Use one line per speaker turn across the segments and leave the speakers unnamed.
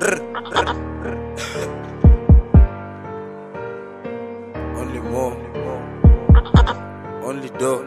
Only more. Only do.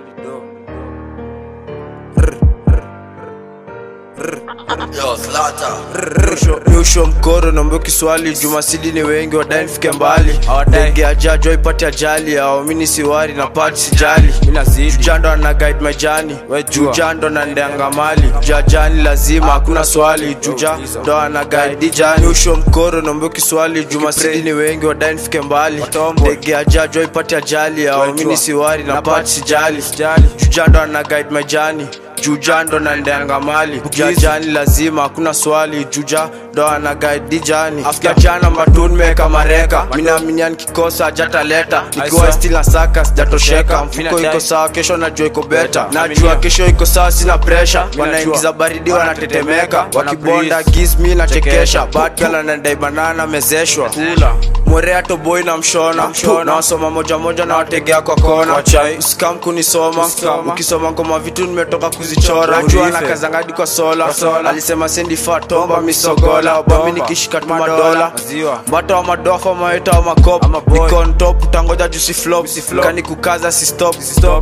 Yo, Slaughter.
Nyusho mkoro naombe kiswali jumasili ni wengi wadai nifike mbali ndege ajajo ipate ajali awamini siwari na pati sijali jujando ana guide majani jujando na ndeanga mali jajani lazima hakuna swali juja ndo ana guide jani nyusho mkoro naombe kiswali jumasili ni wengi wadai nifike mbali ndege ajajo ipate ajali awamini siwari na pati sijali jujando ana guide majani juja ndo na ndeanga mali jajani lazima hakuna swali juja ndo ana guide jani after jana matun meka mareka minaminia nikikosa jataleta ikiwa still na saka sijatosheka mfuko iko sawa kesho najua iko beta najua kesho iko sawa sina pressure wanaingiza baridi wanatetemeka wakibonda gizmi nachekesha batgal anadai banana mezeshwa mwerea toboi na mshona na wasoma moja moja na wategea kwa kona usikam kunisoma ukisoma ngoma vitu nimetoka kuzichora jua na kazangadi kwa sola alisema sendi fatomba misogola bami nikishika tu madola mbata wa madofa maeta wa makop nikontop utangoja jusi flop kani kukaza si stop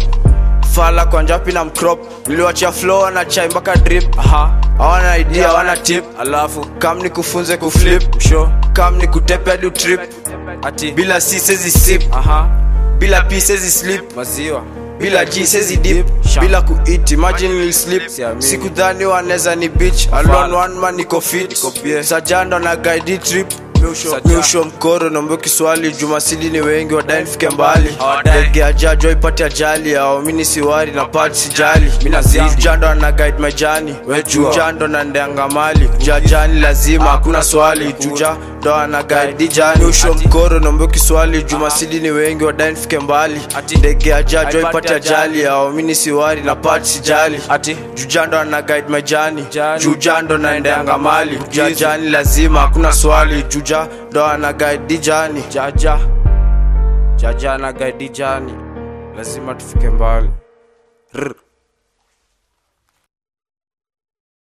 fala kwa njapi na mcrop niliwachia flow na chai mpaka drip hawana idea hawana tip alafu kam ni kufunze kuflip sho kam ni kutepe hadi trip ati bila c sezi sip bila p sezi slip maziwa bila g sezi dip bila kuit imagine nil slip sikudhani waneza ni bitch alone one man niko fit sajando na guide trip nyusho mkoro naombe kiswali jumasili ni wengi wadai nifike mbali ndege ajajo ipate ajali awamini siwari na pati sijali jujando ana guide majani jujando na ndeanga mali jajani lazima hakuna swali juja ndo ana guide jani nyusho mkoro naombe kiswali jumasili ni wengi wadai nifike mbali ndege ajajo ipate ajali awamini siwari na pati sijali jujando ana guide majani jujando na ndeanga mali jajani lazima hakuna swali juja ndo ana guide jani jaja jaja ana guide jani lazima tufike mbali Rr.